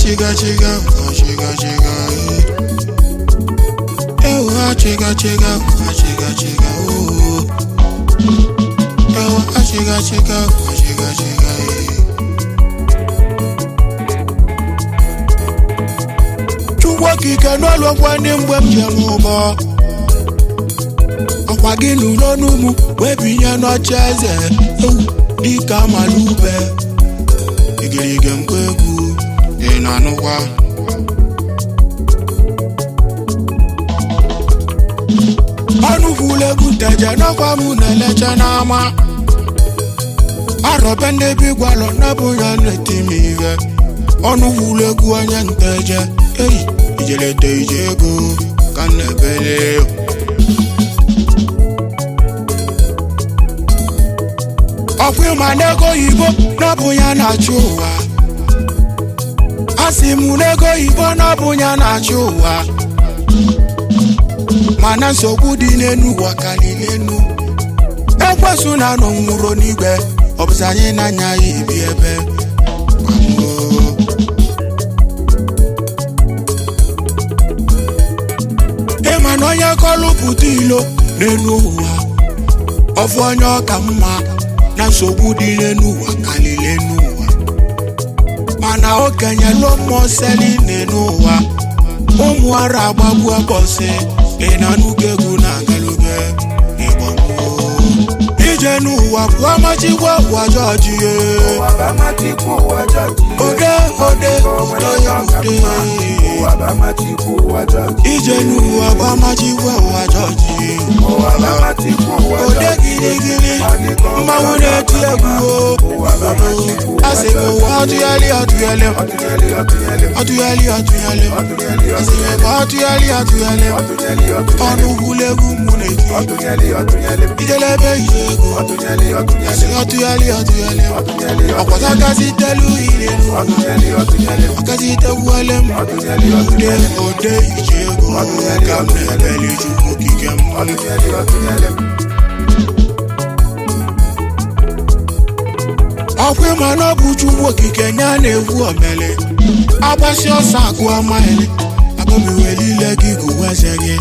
chiga chiga nwa chiga chiga ewu ha chiga chiga nwa chiga chiga ooo ewu ha chiga chiga nwa chiga chiga chukwu okike n'ụlọ ngwa ndị mgbe m ji eme ụgbọ ọkwa gị n'ụlọ n'ụmụ wee binye n'oche eze ewu dịka amalube igirige mkpa egwu ị na-anụkwa ọnụ kwulu egwu nteje n'ọkwa m na-eleche n'ama arọbe ndị bi gwalọ nabụ ya na-eti m ihe ọnụ kwulu egwu onye nteje eyi ijelete ije ego ka m na-ebele ọkwa ịma n'ego oyibo n'ọbụ ya na-achị ụwa asị m n'ego oyibo n'ọbụ ya na-achị ụwa mana nsogbu dị n'enu ụwa karịrị enu ekwesu na anọ nwụrụ n'igwe ọ bụzi anyị na-anya ya ebi ebe Gbamuo. ịma na onye kọlụ pụta ilo n'enu ụwa ọfụ onye ọka mma na nsogbu dị n'enu ụwa karịrị enu ụwa mana okenye lụọ mmụọ seli n'enu ụwa ụmụ ara agbagbu bọsị ị na nnukwu egwu na agaluge ịgbagbuo ije n'ụwa bụ amachikwa ụwa jọji ye ụwa bụ amachikwu ụwa jọji ode ode ode ode ụwa bụ amachikwu ụwa jọji ije n'ụwa bụ amachikwa ụwa jọji ụwa bụ amachikwu ụwa ode jọji giligili mmanwụ na-eti egwu o ụwa bụ amachikwu ụwa asị m ụwa ọtụgharị ọtụgharị ọtụnyeli ọtụnyeli ọtụgharị ọtụgharị ọtụnyeli asị m ebe ọtụgharị ọtụgharị ọtụnyeli ọtụnyeli ọnụ gwụlụ egwu mụ na-eti ọtụnyeli ọtụnyeli ijelebe ije ego ọtụnyeli ọtụnyeli asị ọtụgharị ọtụgharị ọtụnyeli ọkwọta kasị telu ire ọtụnyeli ọtụnyeli ọkasị tegwuole m ọtụnyeli ode ode ije ego ka m na-ebeli chukwu okike m ọtụnyeli ọtụnyeli ọkwa ịma na ọ bụ chukwu okike nye a na-egwu omele agbasi ọsọ agụ amaghịlị agụmiwelile gị gụweze gị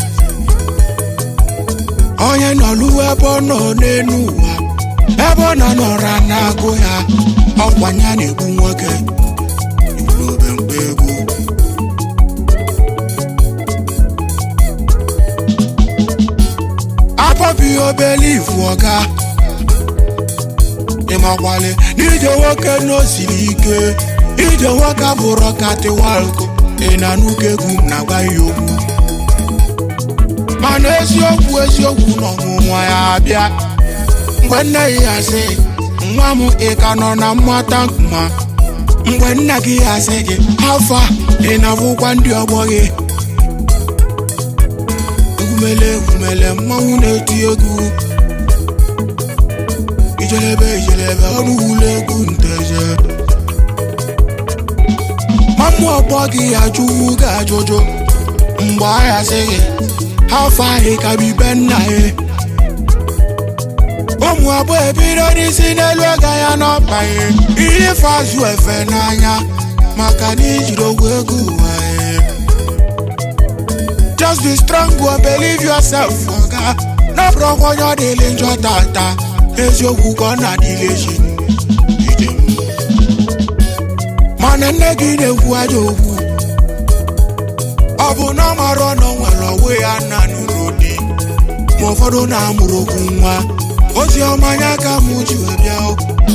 onye nọluwe ebe ọ nọ n'elu ụwa ebe ọ nọ nọra na-agụ ya ọkwa ya na-egbu nwoke ibolobe mkpa egwu abọbi obele ifu ọga ịmakwale n'ije nwoke n'osiri ike ije nwoke abụrụ ọkatiwalko ị na n'ụka egwu m na-agwa ya okwu mana eziokwu eziokwu na ọnwụnwa ya abịa mgbe nne ya sị nwa m ị ka nọ na mmata nkuma mgbe nna gị ya sị gị afọ a ị na-abụkwa ndị ọgbọ gị egwumele egwumele mmanwụ na-eti egwu ijelebe ijelebe ọrụ wulu egwu nteje mamụ ọgbọ gị ajụwu gị ajụjụ mgbe ahịa sị gị afọ ahị ka bibe nna ya ụmụ abụọ ebido n'isi n'elu ego ya n'ọkpa ya ihe fazụ efe n'anya maka na ijiri ogwu ego ụwa ya just be strong go believe yourself oga n'ọbụrụkwa onye ọ dịlị njọ tata eziokwu ka ọ na-adịlị echi ije m. mana nne gị na-ekwu ajọ okwu ọ bụ na ọ mara ọnọ nwere onwe ya nna n'ụlọ di ma ụfọdụ na-amụrụ okwu nwa ozi ọma anya ka mụ ji wee bịa o.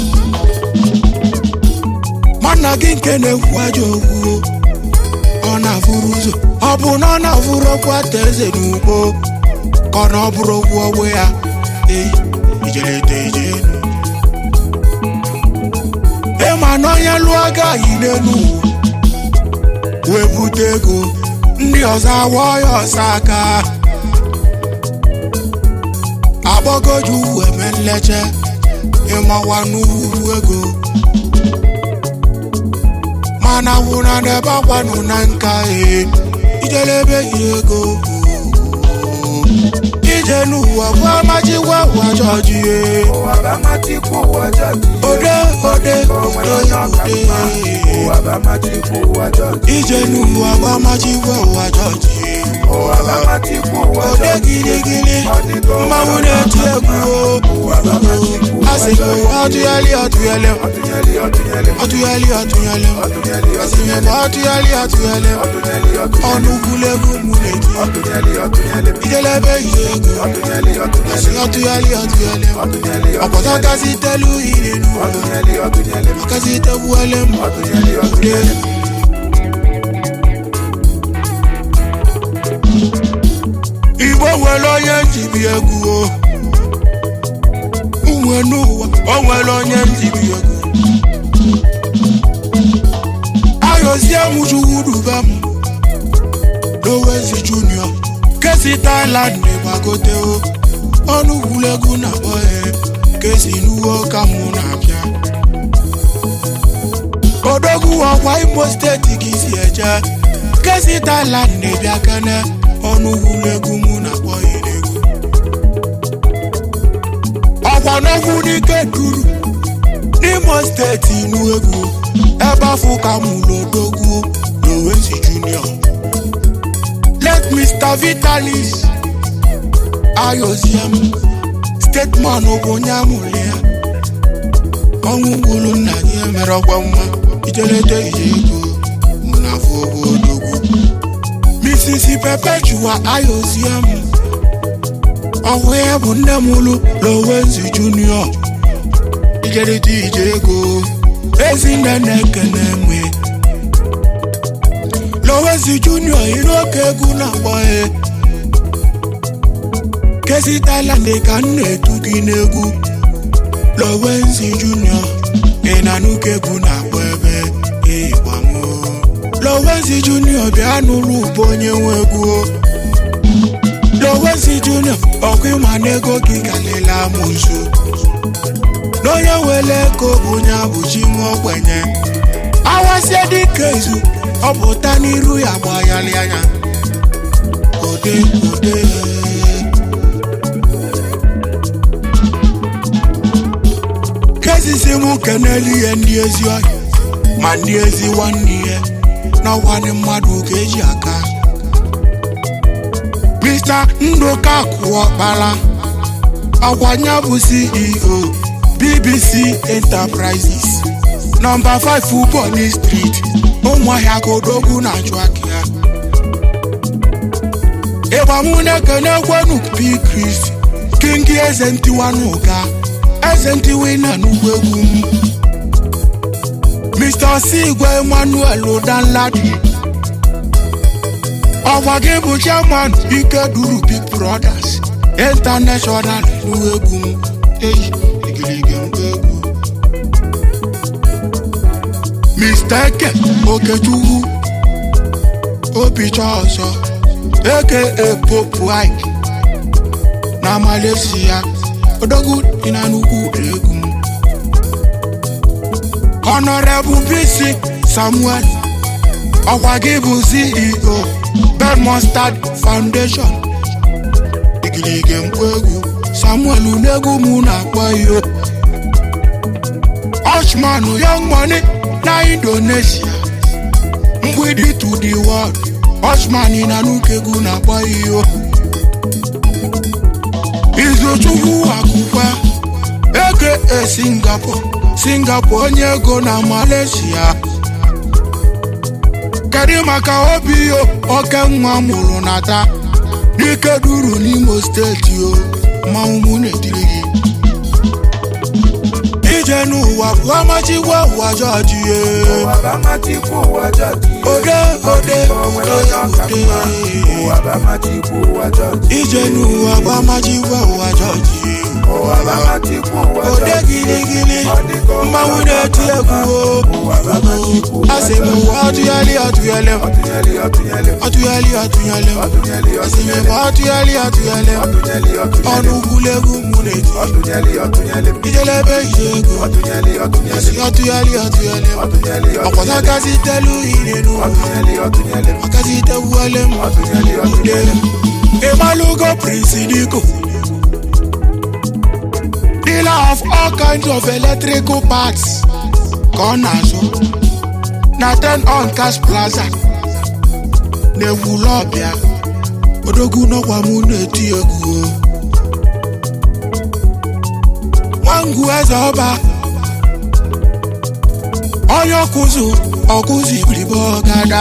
ma nna gị nke na-ekwu ajọ okwu ọ na-afụrụ ụzọ ọ bụ na ọ na-afụrụ okwu ata eze n'ugbo ka ọ na ọ bụrụ okwu ogbe ya eyi ijelete ijenu ịma na onye lụọ agaghị n'elu ụwa wee bute ego ndị ọzọ awa ya ọsọ aka agbọgoju eme nleche ịmawa n'ugwu ego mana wụna n'ebe akwanụ na nka e ijelebe yi ego ije n'ụwa bụ amachikwa ụwa jọji e ụwa bụ amachikwu ụwa jọji ode ode ode ode ụwa bụ bá má ti kú ụwa jọji ije n'ụwa bụ amachikwa ụwa jọji ụwa bá má ti kú ụwa ode jọji giligili ọ dịka mmanwụ na-eti egwu o. ụwa bá má ti kú a sị m ụwa ọtụgharị ọtụgharị ọtụnyeli ọtụnyeli ọtụgharị ọtụgharị ọtụnyeli a sị m ebe ọtụgharị ọtụgharị ọtụnyeli ọtụnyeli ọnụ gwulegwu mụ na-eti ọtụnyeli ọtụnyeli ijelebe ije ego ọtụnyeli ọtụnyeli asị ọtụgharị ọtụgharị ọtụnyeli ọkpọta kasị telu ire n'ụwa ọtụnyeli ọtụnyeli ọkasị tegbuole m ọtụnyeli ọtụnyeli igbo nwere onye njibi egwu o unwe n'ụwa o nwere onye njibi egwu ayozie m chukwudube m lowezi junior kesi thailand na-egbagote o ọnụ gwulegwu na kpọhe kesi n'uwe ka mụ na-abịa odogwu ọkwa imo steeti ka isi eje kesi thailand na-ebịa kene ọnụ gwulegwu mụ na kpọhe egwu ọkwa n'okwu n'ike duru n'imo steeti inu egwu ebe afọ ka mụ lodogwu lowezi junior let mr vitalis ayoziem stateman bụ onye amụrụ ya ọnwụ gburu nna ya mere ọgwa nwa ijelete ije ego mụ na afọ odogwu mrs perpetua ayoziem ọhụ ya bụ nne m ụlụ lowenzi junior ijelete ije ego ezinne na-ekene nwe lowenzi junior iri oke egwu na-akpọ ya kesi thailand ka m na-etu gị n'egwu lowenzi junior ị na-anụka egwu na-akpọ ebe ịgbamo lowenzi junior bịa n'ụlọ ụbọ onye nwe egwu o. lowenzi junior ọkwa ịma n'ego gị galela m nso n'onye were ego bụ onye abụchi nwa ogbenye awasie dịka ezu ọ pụta n'iru ya gbagharị anya ode ode kesisi m kenelu ihe ndị ezi ọhịa ma ndị ezi nwanne ihe n'ọkwanị mmadụ ka eji aka mr ndoka kụọkpala ọkwanya bụ ceo bbc enterprises nọmba 5 Uboni street ụmụahịa ka odogwu na-achụ aka ya ịgbamụ na-ekene kwenu p chris kingi eze ntiwa n'ụga eze ntiwa na n'ugwu egwu m mr sigwe emmanuel udanladi ọgwa gị bụ chairman ike duru big brothers international n'ugwu egwu m eyi igirigi mgbe egwu mr eke okechukwu obicha ọzọ eke popu ike na malaysia odogwu dị na nnukwu egwu m honorable bc samuel ọkwa gị bụ ceo ben mustard foundation igirigi mkpu egwu samuel n'egwu mụ na-akpọ iyo Oshman young money na Indonesia mgbidi to the world Oshman na nukegwu na-akpọ iyo Izochukwu akụkwa aka Singapore Singapore onye ego na Malaysia kedu maka obi yo oke nwa mụrụ na taa n'ike duru n'Imo steeti o mmanwụ mụ na-etiri gị ije n'ụwa bụ amachikwa ụwa jọji ye ụwa bá má ti kú ụwa jọji ode ode o nwere onye ọka mma ụwa ode bá má ti kú ụwa jọji ije n'ụwa bụ amachikwa ụwa jọji ye ụwa bá má ti kú ụwa ode jọji giligili ọ dịka ọka mmanwụ na-eti egwu o ụwa bá má ti kú ụwa asị m ụwa ọtụgharị ọtụgharị ọtụnyeli ọtụnyeli ọtụgharị ọtụgharị ọtụnyeli asị m ọtụnyeli ebe ọtụgharị ọtụgharị ọtụnyeli ọtụnyeli ọnụ gwulegwu mụ na-eti ọtụnyeli ọtụnyeli ijelebe ije ego ọtụnyeli ọtụnyeli asị ọtụgharị ọtụgharị ọtụnyeli ọkwọta kasị telu ire n'ụwa ọtụnyeli ọtụnyeli ọkasị tegbuole m ọtụnyeli ọtụnyeli Imalugo Prince Diko. Dealer of all kinds of electrical parts. Ka ọ na-azụ. na ten on cash plaza na-ewule ọbịa odogwu nọkwa mụ na-eti egwu o. nwangwu eze ọba onye ọkụzụ ọkụzụ ibiribe ọgada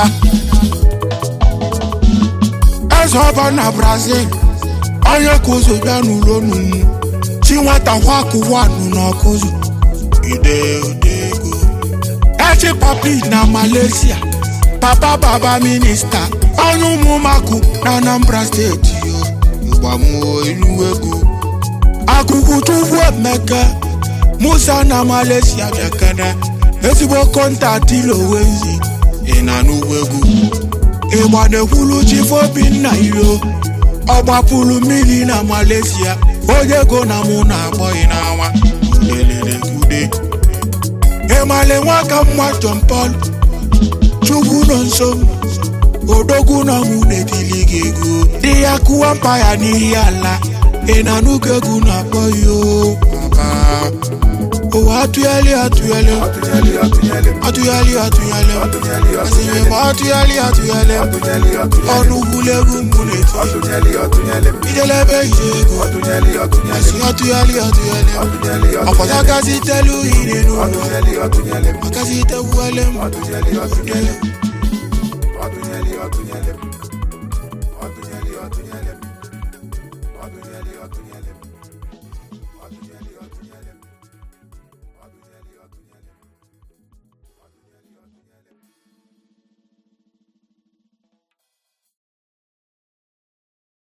eze ọba na brazil onye kụzụ bịa n'ụlọ nunu chi nwata kwakụwanụ n'ọkụzụ ide odego echi papi na malaysia papa baba minista onye ụmụmakụ na anambra steeti yo ịgbamuo ilu ego akụkụ chukwu emeka musa na malaysia bịakene ezigbo kọntaktị lowenzi ị na n'ugwu egwu ịgba na-ekwulu chifu obinna ilo ọ gbapụrụ mmiri na malaysia onye ego na mụ na-agbọghị n'anwa lelelekude ịmale nwaka mma john paul chukwu nọ nso odogwu nọ mụ na-etili gị ego dị ya kụwa mpa ya n'ihi ala ị na n'ụka egwu na-akpọ ya o papa ụwa atụghali atụghali Ọtụnyeli ọtụnyeli m. atụghali atụghali Ọtụnyeli asịrị ọtụnyeli m atụghali atụghali Ọtụnyeli ọtụnyeli ọnụ gwulegwu mụ na-eti Ọtụnyeli ọtụnyeli m. ijelebe ije ego Ọtụnyeli ọtụnyeli asị atụghali atụghali Ọtụnyeli ọkpọta ọtụnyeli gazi telu ire n'ụlọ Ọtụnyeli ọtụnyeli m. ọkazi tekwuele m Ọtụnyeli ọtụnyeli Ọtụnyeli ọtụnyeli m.